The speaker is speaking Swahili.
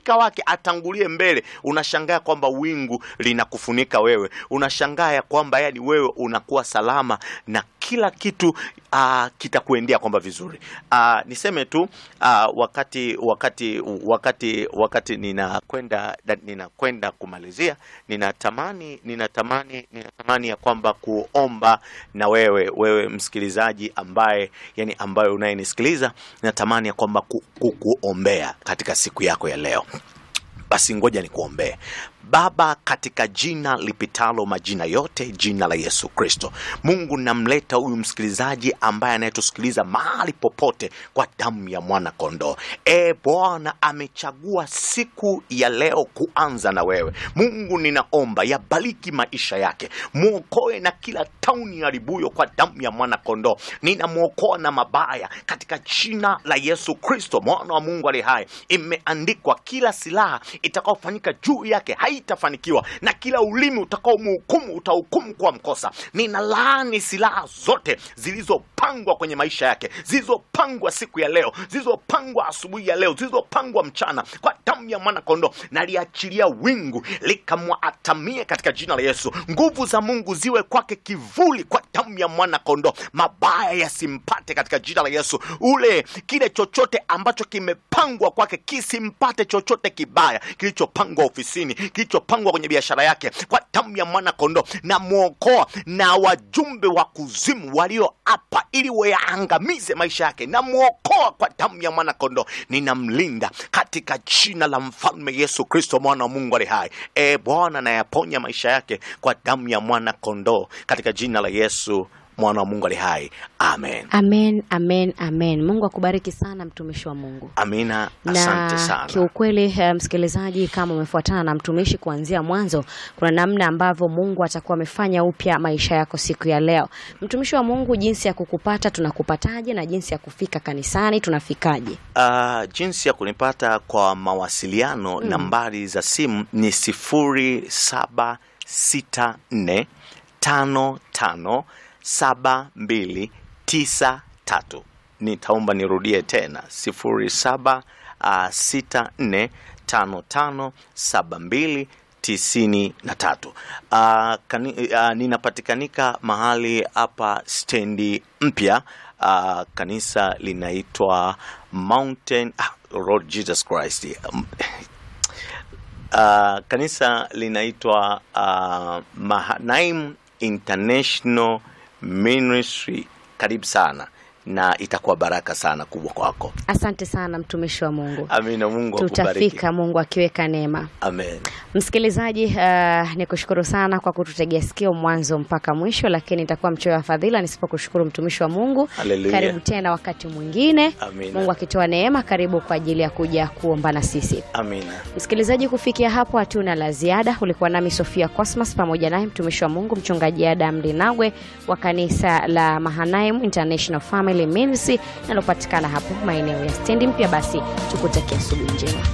malaika wake atangulie mbele, unashangaa kwamba wingu linakufunika wewe, unashangaa ya kwamba yani wewe unakuwa salama na kila kitu uh, kitakuendea kwamba vizuri. Uh, niseme tu uh, wakati wakati wakati wakati ninakwenda ninakwenda kumalizia, ninatamani ninatamani ninatamani ya kwamba kuomba na wewe wewe msikilizaji ambaye yani ambaye unayenisikiliza, ninatamani ya kwamba ku, ku, kuombea katika siku yako ya leo. Basi ngoja nikuombee. Baba, katika jina lipitalo majina yote, jina la Yesu Kristo, Mungu namleta huyu msikilizaji ambaye anayetusikiliza mahali popote kwa damu ya mwana kondoo. E Bwana, amechagua siku ya leo kuanza na wewe. Mungu, ninaomba yabariki maisha yake, mwokoe na kila tauni haribuyo kwa damu ya mwana kondoo. Ninamwokoa na mabaya katika jina la Yesu Kristo, mwana wa Mungu aliye hai. Imeandikwa, kila silaha itakaofanyika juu yake haitafanikiwa na kila ulimi utakaomhukumu utahukumu kwa mkosa. Ninalaani silaha zote zilizopangwa kwenye maisha yake, zilizopangwa siku ya leo, zilizopangwa asubuhi ya leo, zilizopangwa mchana, kwa damu ya mwana kondoo. Naliachilia wingu likamwatamie katika jina la Yesu. Nguvu za Mungu ziwe kwake kivuli, kwa damu ya mwana kondoo. Mabaya yasimpate katika jina la Yesu. Ule kile chochote ambacho kimepangwa kwake kisimpate chochote kibaya kilichopangwa ofisini, kilichopangwa kwenye biashara yake, kwa damu ya mwana kondoo. Na mwokoa na wajumbe wa kuzimu walioapa ili wayaangamize maisha yake, na mwokoa kwa damu ya mwana kondoo. Ninamlinda katika jina la mfalme Yesu Kristo, mwana wa Mungu ali hai. E Bwana, nayaponya maisha yake kwa damu ya mwana kondoo, katika jina la Yesu mwana wa Mungu ali hai. Amen, Amen, amen, amen. Mungu akubariki sana mtumishi wa Mungu. amina. Asante na sana. kiukweli eh, msikilizaji, kama umefuatana na mtumishi kuanzia mwanzo, kuna namna ambavyo Mungu atakuwa amefanya upya maisha yako siku ya leo. Mtumishi wa Mungu, jinsi ya kukupata tunakupataje, na jinsi ya kufika kanisani tunafikaje? Uh, jinsi ya kunipata kwa mawasiliano nambari za simu ni sifuri saba sita nne tano tano saba mbili tisa tatu. Nitaomba nirudie tena sifuri saba uh, sita nne tano tano saba mbili tisini na tatu. Uh, kani, uh, ninapatikanika mahali hapa stendi mpya. Uh, kanisa linaitwa Mountain ah, Lord Jesus Christ. Um, uh, kanisa linaitwa uh, Mahanaim International Ministry. Karibu sana na itakuwa baraka sana kubwa kwako. Asante sana mtumishi wa Mungu, Amina. Mungu akubariki. tutafika Mungu akiweka neema. Amen. Msikilizaji, uh, ni kushukuru sana kwa kututegea sikio mwanzo mpaka mwisho, lakini nitakuwa mchoyo wa fadhila nisipokushukuru mtumishi wa Mungu. Haleluya. Karibu tena wakati mwingine, Amina. Mungu akitoa neema, karibu kwa ajili ya kuja kuomba na sisi. Amina. Msikilizaji, kufikia hapo hatuna la ziada. Ulikuwa nami Sofia Cosmas pamoja naye mtumishi wa Mungu mchungaji Adam Linagwe wa kanisa la Mahanaim International Family Ministry linalopatikana hapo maeneo ya stendi mpya. Basi tukutakia asubuhi njema.